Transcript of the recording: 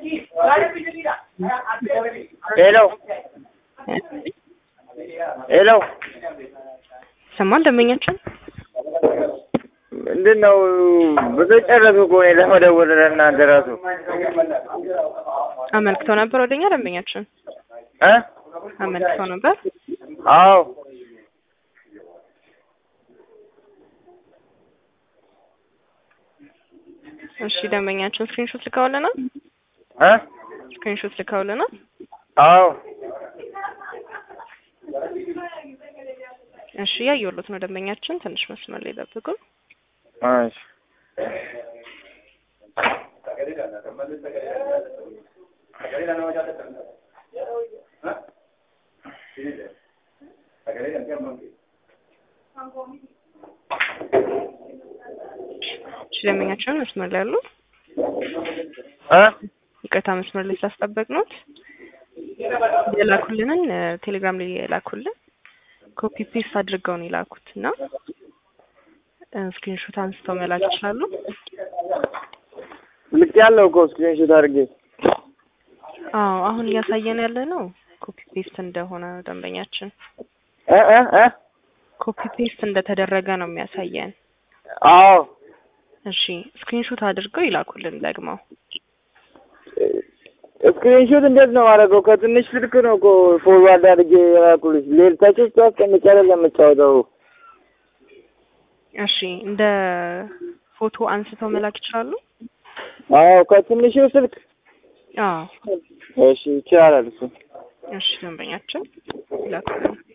ሄሎ ሄሎ ሰማን ደንበኛችን ምንድን ነው ብዙ ጨረሱ እኮ እኔ ለመደወል ለእናንተ ራሱ አመልክተው ነበር ወደኛ ደንበኛችን እ አመልክተው ነበር። አዎ እሺ ደንበኛችን ስክሪንሾት ልከውልናል። እ ስክሪንሾት ልከውልናል። አዎ እሺ ያየሁሎት ነው ደንበኛችን። ትንሽ መስመር ላይ ጠብቁ። እሺ እሺ ደንበኛችን መስመር ላይ አሉ። እ ይቅርታ መስመር ላይ ስላስጠበቅነዎት የላኩልንን እ ቴሌግራም ላይ የላኩልን ኮፒ ፔስት አድርገው ነው የላኩት እና ስክሪንሾት አንስተው መላክ ይችላሉ። ልክ ያለው እኮ ስክሪንሾት አድርጌ አዎ አሁን እያሳየን ያለ ነው ኮፒ ፔስት እንደሆነ ደንበኛችን እ እ እ ኮፒ ፔስት እንደተደረገ ነው የሚያሳየን። አዎ እሺ ስክሪንሾት አድርገው ይላኩልን ደግመው። ስክሪንሾት እንዴት ነው ማድረገው? ከትንሽ ስልክ ነው እኮ ፎርዋርድ አድርጌ የላኩልሽ። ሌልታች ውስጥ አስቀምጬ አይደለም የምጫወተው። እሺ እንደ ፎቶ አንስተው መላክ ይችላሉ። አዎ ከትንሹ ስልክ አዎ እሺ ይቻላል እሱ እሺ ደንበኛችን ይላኩልን።